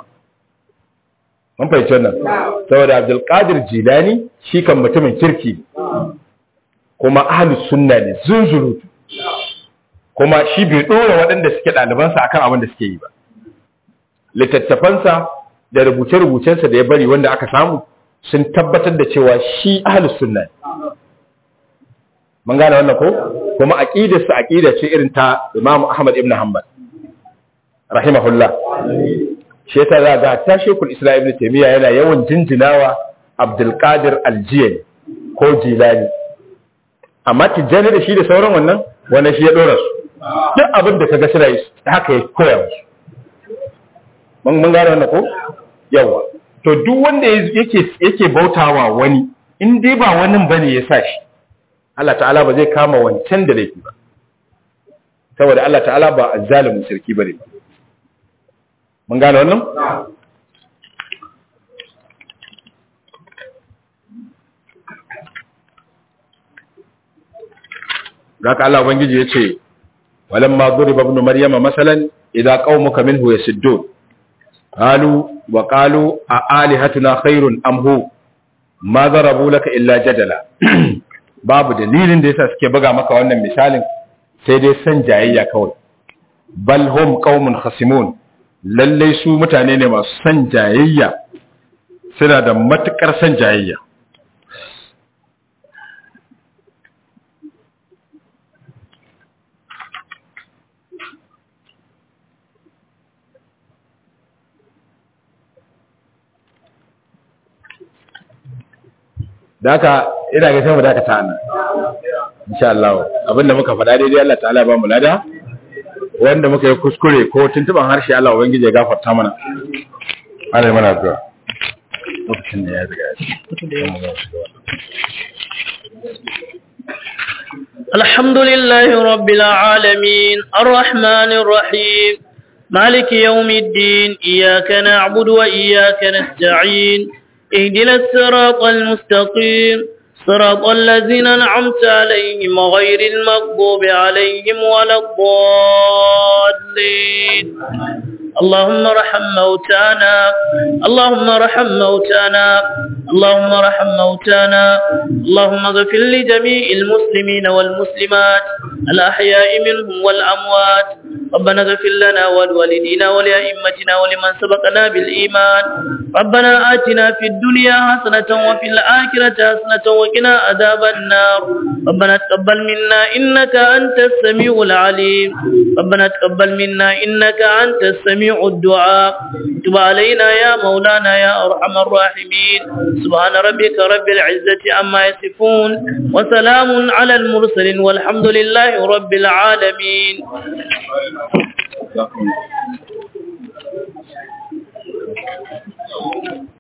Speaker 1: mun fahimci wannan saboda abdulkadir jilani shi kan mutumin kirki kuma ahlus sunna ne zunzurutu kuma shi bai ɗora waɗanda suke ɗalibansa akan abin da suke yi ba littattafansa da rubuce-rubucensa da ya bari wanda aka samu sun tabbatar da cewa shi ahlus sunna ne mun gane wannan ko kuma aqidarsa aqida ce irin ta Imam Ahmad ibn Hanbal rahimahullah shi yasa za ga ta Sheikhul Islam Ibn Taymiyyah yana yawan jinjinawa Abdul Qadir Al-Jilani ko Jilani amma tijjani da shi da sauran wannan wannan shi ya dora su duk abin da kaga suna yi haka ya koya musu mun gane wannan ko yawa to duk wanda yake yake bautawa wani in dai ba wani bane ya sa shi Allah ta'ala ba zai kama wancan da laifi ba saboda Allah ta'ala ba azzalimin sarki bane ba mun gane wannan Gaka Allah Ubangiji ya ce, Walamma duriba ibn Maryama masalan idza qaumuka minhu yasuddun قالوا وقالوا أآلهتنا خير أم هو ما ضربوا لك إلا جدلا babu dalilin da yasa suke buga maka wannan misalin sai dai san jayayya kawai bal hum qaumun khasimun lalle su mutane ne masu san jayayya suna da matukar san jayayya da haka ina ga sai mu dakata nan insha Allah abinda muka faɗa daidai Allah ta'ala ba mu lada wanda muka yi kuskure ko tuntuban harshe Allah ubangiji ya gafarta mana Allah ya mana addu'a lokacin da ya riga ya
Speaker 2: الحمد لله رب العالمين الرحمن الرحيم مالك يوم الدين إياك نعبد وإياك نستعين اهدنا الصراط المستقيم صراط الذين أنعمت عليهم غير المغضوب عليهم ولا الضالين اللهم ارحم موتانا اللهم ارحم موتانا اللهم ارحم موتانا اللهم اغفر لجميع المسلمين والمسلمات الأحياء منهم والأموات ربنا اغفر لنا ولوالدينا ولأئمتنا ولمن سبقنا بالإيمان ربنا آتنا في الدنيا حسنة وفي الآخرة حسنة وقنا عذاب النار ربنا تقبل منا إنك أنت السميع العليم ربنا تقبل منا إنك أنت السميع الدعاء تب علينا يا مولانا يا أرحم الراحمين سبحان ربك رب العزة عما يصفون وسلام على المرسلين والحمد لله رب العالمين
Speaker 1: Thank you.